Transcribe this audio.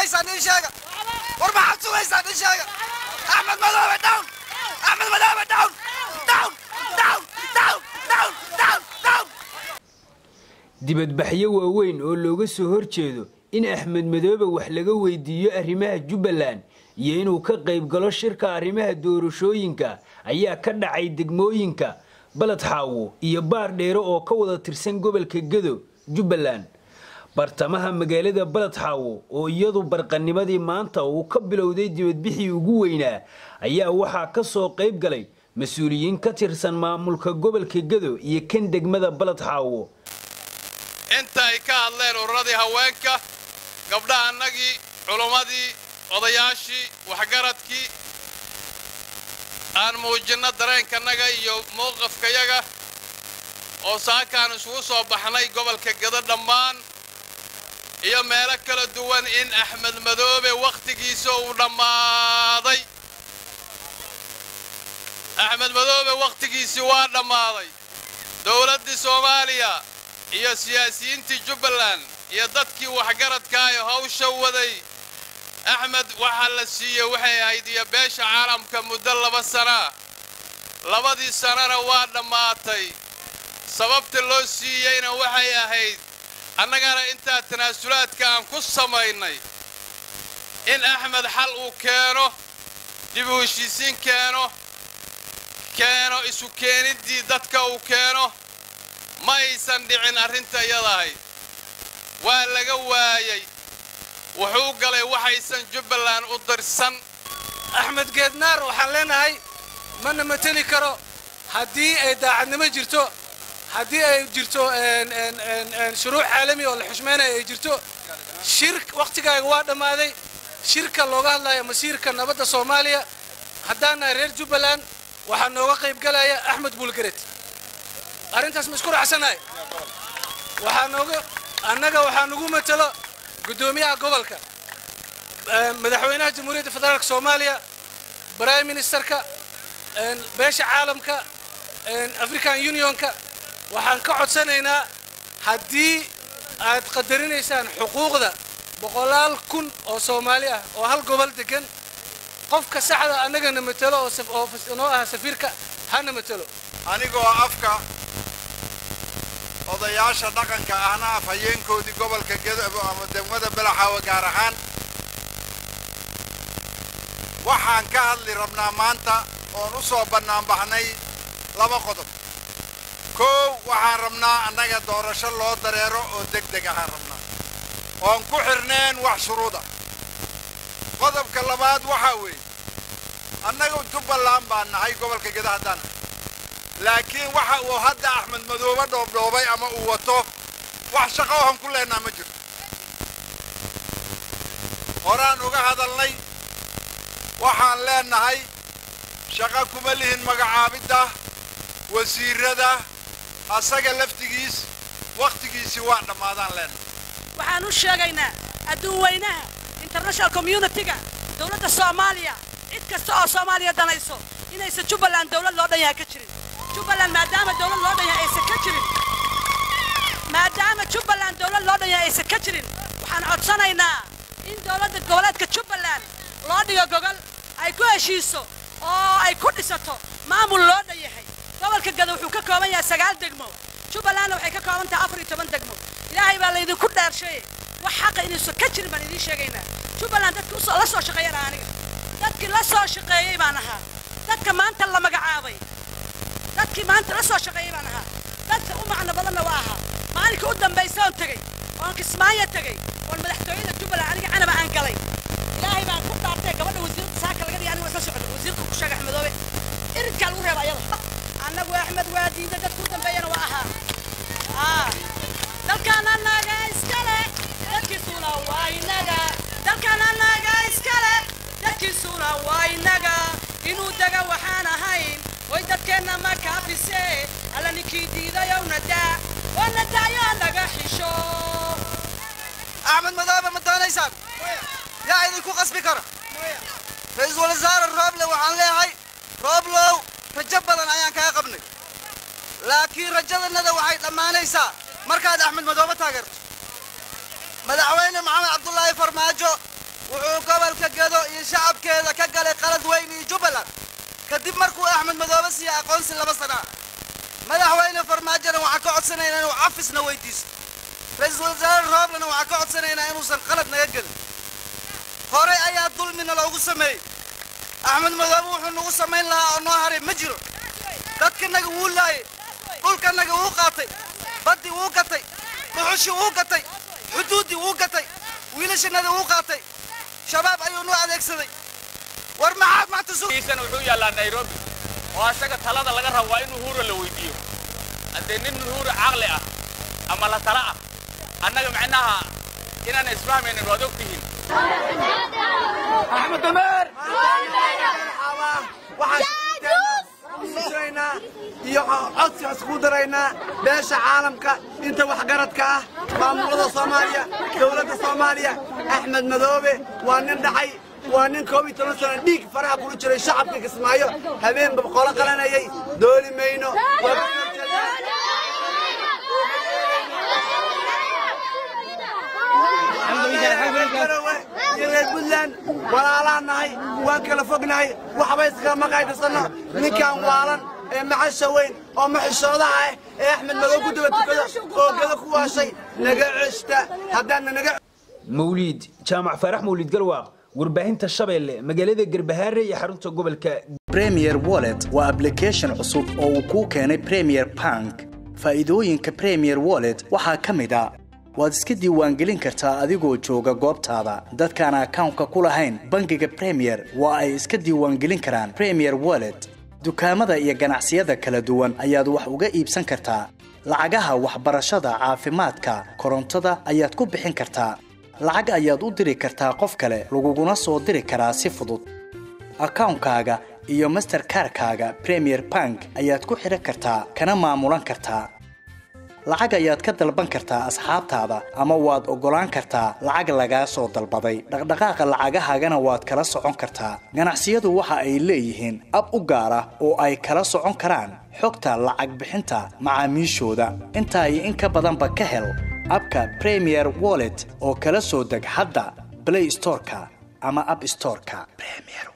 sugaysaan ii sheega war maxaad sugaysaan ii sheega axmed madoobe down axmed madoobe down down down down down down down dibadbaxyo waaweyn oo looga soo horjeedo in axmed madoobe wax laga weydiiyo arrimaha jubbaland iyo inuu ka qayb galo shirka arrimaha doorashooyinka ayaa ka dhacay degmooyinka baled xaawo iyo baar dheere oo ka wada tirsan gobolka gedo jubbaland bartamaha magaalada baled xaawo oo iyadu barqanimadii maanta uu ka bilowday dibadbixii ugu weynaa ayaa waxaa ka soo qayb galay mas-uuliyiin ka tirsan maamulka gobolka gedo iyo kan degmada baled xaawo inta ay ka hadleen ururadii haweenka gabdhaha annagii culummadii odayaashii waxgaradkii aan muujinno dareenkannaga iyo mowqafkayaga oo saakaan isugu soo baxnay gobolka gedo dhammaan iyo meelo kala duwan in axmed madoobe wakhtigiisa uu dhammaaday axmed madoobe wakhtigiisii waa dhammaaday dowladdii soomaaliya iyo siyaasiyiintii jubbaland iyo dadkii waxgaradka ee hawsha waday axmed waxaa la siiyey waxay ahayd iyo beesha caalamka muddo laba sanaa labadii sanana waa dhammaatay sababta loo siiyeyna waxay ahayd annagana intaa tanaasulaadka aan ku samaynay in axmed xal uu keeno dib u heshiisiin keeno keeno isu keeniddii dadka uu keeno ma aysan dhicin arrinta iyadahay waa laga waayey wuxuu galay waxaysan jubbaland u dirsan axmed geednaar waxaan leenahay mana mateli karo haddii ay daacadnimo jirto haddii ay jirto shuruuc caalami oo la xushmaynayo ay jirto shir wakhtigaaga waa dhammaaday shirka looga hadlayo masiirka nabadda soomaaliya haddaan nahay reer jubbaland waxaa nooga qayb galaya axmed buulgaret arrintaas ma isku raacsanahay waxaa nooga annaga waxaa nagu matelo guddoomiyaha gobolka madaxweynaha jamhuuriyadda federaalka soomaaliya prime ministerka beesha caalamka african unionka waxaan ka codsanaynaa haddii aad qadarinaysaan xuquuqda boqolaal kun oo soomaali ah oo hal gobol degan qofka saxda annagana matelo oo noo ah safiirka hana matelo anigoo afka odayaasha dhaqanka ahna af hayeenkoodii gobolka gedo ama degmada belaxaawa gaar ahaan waxaan ka hadli rabnaa maanta oon u soo bannaanbaxnay laba qodob koow waxaan rabnaa annaga doorasho loo dareero oo deg deg ahaan rabnaa oon ku xidhneen wax shuruuda qodobka labaad waxaa weeye annaga jubbaland baan nahay gobolka gedo haddaan laakiin waxa uu hadda axmed madoobe dhoobdhoobay ama uu wato wax shaqo ohan ku leennaa ma jirto horaan uga hadalnay waxaan leennahay shaqo kuma lihin magacaabidda wasiirrada asaga laftigiis wakhtigiisii waa dhammaadaan leennahay waxaan u sheegaynaa adduun weynaha international communitiga dowladda soomaaliya cid kasta oo soomaaliya danayso inaysan jubbaland dowlad loo dhan yahay ka jirin jubbaland maadaama dowlad loo dhan yahay aysan ka jirin maadaama jubbaland dowlad loo dhan yahay aysan ka jirin waxaan codsanaynaa in dowladda goboleedka jubbaland loo dhigo gogol ay ku heshiiso oo ay ku dhisato maamul loo dhan yahay gobolka gado wuxuu ka kooban yahay sagaal degmo jubbalandna waxay ka kooban tahay afar iyo toban degmo ilaahay baa laydinku dheersheeye wax xaqa inuusan ka jirin baan idiin sheegaynaa jubbaland dadka la soo shaqeeyan aniga dadkii la soo shaqeeyey baan ahaa dadka maanta la magacaabay dadkii maanta la soo shaqeeyey baan ahaa dadka u macno badanna waa ahaa maalinka u dambaysa oon tegey oon kismaayo tegey oon madaxtooyada jubbaland aniga canaba aan galay ilaahay baan ku dhaartay gabadha wasiirda saaka laga dhigay aniga waa isla socda wasiirka ku sheega axmedoobe irinkaa lagu reeba ayada annagu axmed waa diida dadka u dambeeyana waa ahaa dalkan annaga iskale dadkiisuna waa inaga dalkan annaga iskale dadkiisuna waa inaga inuu dega waxaan ahayn way dadkeenna ma kaafise alla ninkii diidayow nadaa oo nadaayo naga xisho axmed madoobe ma doonaysaan yaa idinku qasbi kara ra-iisul wasaare rooble waxaan leeyahay rooblow rajo badan ayaan kaa qabnay laakiin rajadannada waxay dhammaanaysaa markaad axmed madoobe taageerto madaxweyne maxamed cabdulaahi farmaajo jubbaland kadib markuu axmed madoobe siiya aqoonsi laba sana ah madaxweyne farmaajona waxaan ka codsanaynaa inuu cafisna weydiiso ra-iisul wasaare rooblena waxaan ka codsanaynaa inuusan qalad naga gelin horey ayaa dulmina loogu sameeyey axmed madoobe wuxuu nagu samayn lahaa oo noo haray ma jiro dadkanaga wuu laayay dhulkanaga wuu qaatay baddii wuu gatay dhuxushii wuu gatay xuduuddii wuu gatay wiilashanada wuu qaatay shabaab ayuu noo adeegsaday war maxaad maanta su kiisana wuxuu yaallaa nairobi oo asaga talada laga rabo waa in uhura la weydiiyo haddee nin uhura caqli ah ama la tala ah annaga macnaha inaan isfahmaynin waad og tihiin axmed dameer waxaan iyo codsiga isku daraynaa beesha caalamka inta waxgaradka ah maamulada soomaaliya dowladda soomaaliya axmed madoobe waa nin dhacay waa nin koob iyo toban sano dhiig faraha kula jiray shacabka kismaayo habeenba boqolo qalanayay dooli mayno iyo reer puntland walaalaan nahay waan kala fognahay waxba iskama qaydasano ninkaan waalan ee macasha weyn oo maxishoodaha ah ee axmed madow ku daba tukada oo gada ku waashay naga ceshta haddaadna naga mawliid jaamac faarax mawliid galwaaq warbaahinta shabeelle magaalada garbahaare iyo xarunta gobolka premier wallet waa application cusub oo uu kuu keenay premier bank faa'iidooyinka premier wallet waxaa ka mid a waad iska diiwaangelin kartaa adigoo jooga goobtaada dadkaan akawnka ku lahayn bangiga premier waa ay iska diiwaangelin karaan premier wallet dukaamada iyo ganacsiyada kala duwan ayaad wax uga iibsan kartaa lacagaha waxbarashada caafimaadka korontada ayaad ku bixin kartaa lacag ayaad u diri kartaa qof kale laguguna soo diri karaa si fudud akawnkaaga iyo masterkarkaaga premier bank ayaad ku xidhan kartaa kana maamulan kartaa lacag ayaad ka dalban kartaa asxaabtaada ama waad oggolaan kartaa lacag lagaa soo dalbaday dhaqdhaqaaqa lacagahaagana waad kala socon kartaa ganacsiyadu waxa ay leeyihiin ab u gaar ah oo ay kala socon karaan xogta lacag bixinta macaamiishooda intaa iyo in ka badanba ka hel abka premier wallet oo kala soo deg hadda blay storeka ama ab storeka